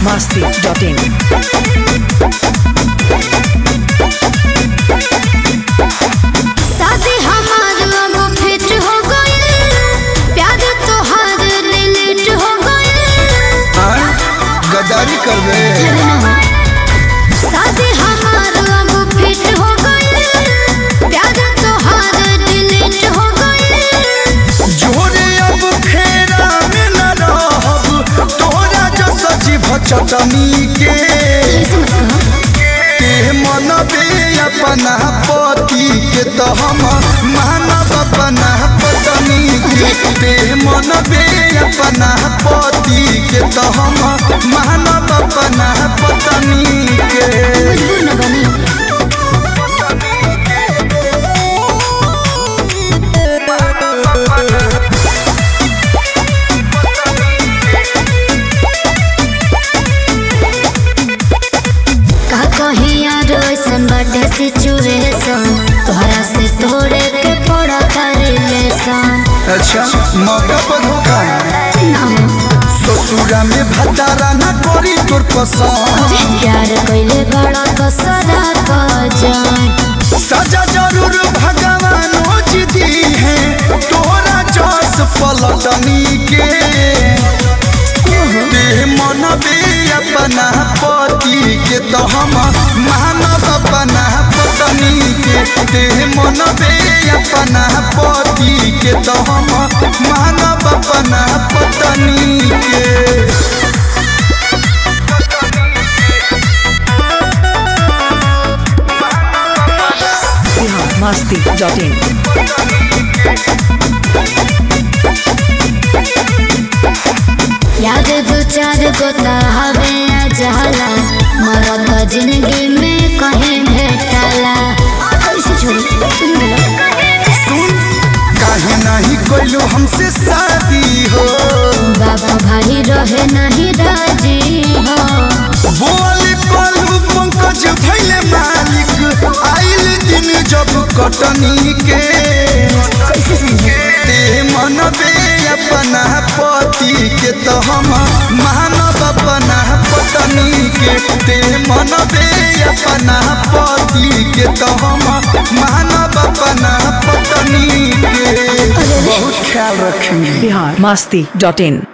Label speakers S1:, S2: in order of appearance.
S1: biharmasti.in
S2: शादी हमार अब फिट हो गइल प्यार तोहार रिलेट हो गइल
S3: हाँ? गद्दारी कर दे
S2: शादी हमार अब फिट हो गइल प्यार तोहार रिलेट हो गइल
S3: जोरे अब फेरा में न रहब तोरा जो सजी भचटनी के ते मनबे अपना पति के तो हम मानब अपना पत्नी के ते मनबे अपना पति के तो हम मानब अपना पत्नी के
S2: मजबूर न बनी का कहीं यार ऐसन बाटे सिचुएशन तोहरा से तोड़े के पड़ा रिलेशन
S3: अच्छा मौका पर धोखा ससुरा में भतारा न करी तोर पसंद
S2: प्यार कैले बड़ा कसरा जान
S3: सजा जरूर भगवान दी है तोरा जस पलटनी के ते मनबे अपना पति के तो हम मानब अपना पत्नी के ते मनबे अपना पति के तो हम मानब अपना पत्नी के
S1: biharmasti.in
S2: याद दो चार गो हवे जाला मरत जिंदगी में कहीं भेटला कैसे छोड़ी तुम बोलो
S3: सुन काहे नहीं कोइलो हमसे शादी हो
S2: बाबा भाई रहे नहीं राजी हो
S3: बोली पलू पंकज भैले मालिक आइल दिन जब कटनी के
S2: कैसे समझे
S3: ते मनबे अपना पति के तो हम मानब अपना पत्नी के ते मनबे अपना पति के तो हम मानब अपना पत्नी के बहुत ख्याल रखेंगे
S1: biharmasti.in